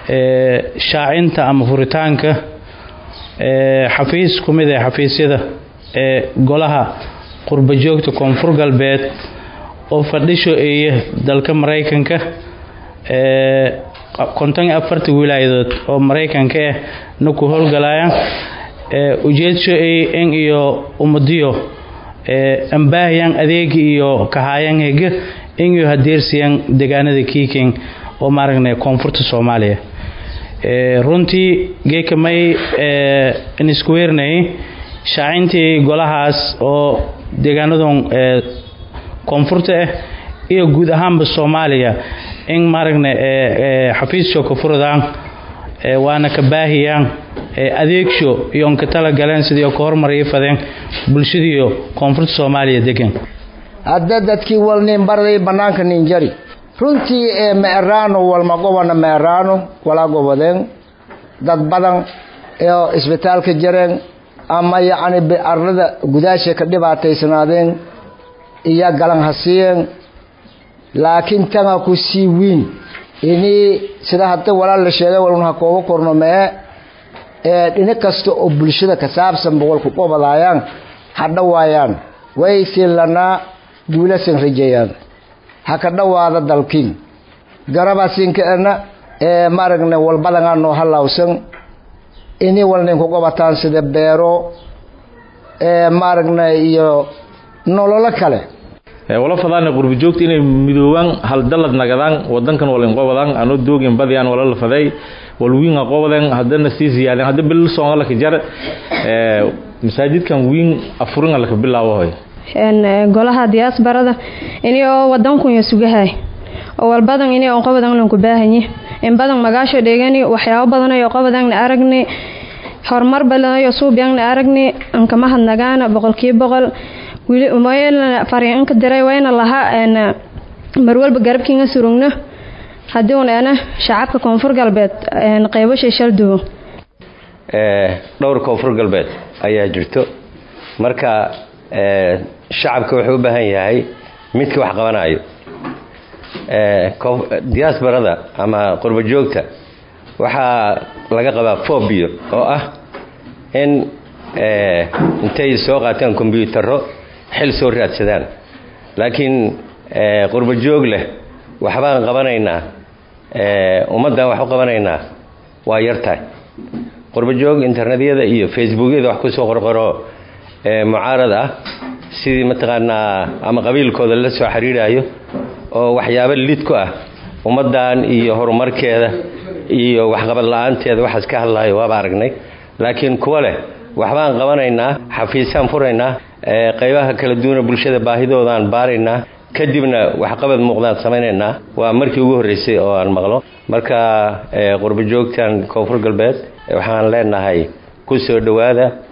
shaacinta ama furitaanka xafiis ku mid ee xafiisyada ee golaha qurba joogta koonfur galbeed oo fadhisho eeya dalka maraykanka konton iyo afarta wilaayadood oo maraykanka ah na ku howlgalayaan ujeedsho in iyo ummadiyo ambaahiyan adeegi iyo kahaayan hege in iyo hadeersiyan deegaanada kiiking oo maaragna koonfurta soomaaliya runtii geeka may isku weernayay shaacintii golahaas oo deegaanadan koonfurta ah iyo guud ahaanba soomaaliya in maaragna xafiissho ka furadaan waana ka baahiyaan adeegsho iyo onka tala galeen sidii ka hormariyo fadeen bulshadiiyo koonfurta soomaaliya degan hadda dadkii walnin barday bannaanka ninjari runtii ee meeraano walma gobana meeraano walaa gobodeen dad badan oo isbitaalka jareen ama yacni arlada gudaasha ka dhibaataysanaadeen iyo galan hasiiyeen laakiin tanga ku sii wiin inii sida hadda walaal la sheegay walun ha kooga korno mee ee dhinac kasta oo bulshada ka saabsan boqolku qobadaayaan ha dhawaayaan way siilanaa guulasan rajeeyaan ha ka dhawaada dalkiin garabaasinkaena ee maaragna walbadanaa noo halaawsan inii walninku qobataan sida beero ee maaragna iyo nololo kale wala fadaana qurbi joogta inay midoobaan hal dalad nagadaan wadankan walin qobadaan anoo doogin badiyaan wala la faday wal wiin qobadan hadana sii ziyaadeen hadda bil soonga la jar ee masaajidkan wiin afurin la ka bilaabo hoy een golaha diaasbarada inay oo wadanku iyo sugahay oo walbadan inay oo qobadan lanku baahanyi in badan magaasho dheegani waxyaabo badan ay qobadan aragni horumar badan iyo suubiyan aragni an kama hadnagaana boqolkiiba boqol wili umayna fariinka diray wayna laha een mar walba garabkiina surugno haddii uun ana shacabka koonfur galbeed een qaybo shishal duwo ee dhowr koonfur galbeed ayaa jirto marka ee shacabka wuxuu u baahan yahay midka wax qabanayo ee diasporada ama qurba joogta waxaa laga qabaa phobia oo ah in intay soo qaataan kombiyuutarro xil soo raadsadaan laakiin qurba joog leh waxbaan qabanaynaa ummaddan wax u qabanaynaa waa yartahay qurba joog internetyada iyo facebookyada wax kusoo qorqoro mucaarad ah sidii mataqaanaa ama qabiilkooda la soo xiriirayo oo waxyaabo lid ku ah ummaddan iyo horumarkeeda iyo waxqabad la-aanteeda waxaas ka hadlayo waaba aragnay laakiin kuwa leh waxbaan qabanaynaa xafiisaan furaynaa qaybaha kala duwana bulshada baahidoodaan baaraynaa kadibna waxqabad muuqdaan samaynaynaa waa markii ugu horreysay oo aan maqlo marka qurbo joogtan koonfur galbeed waxaan leenahay ku soo dhowaada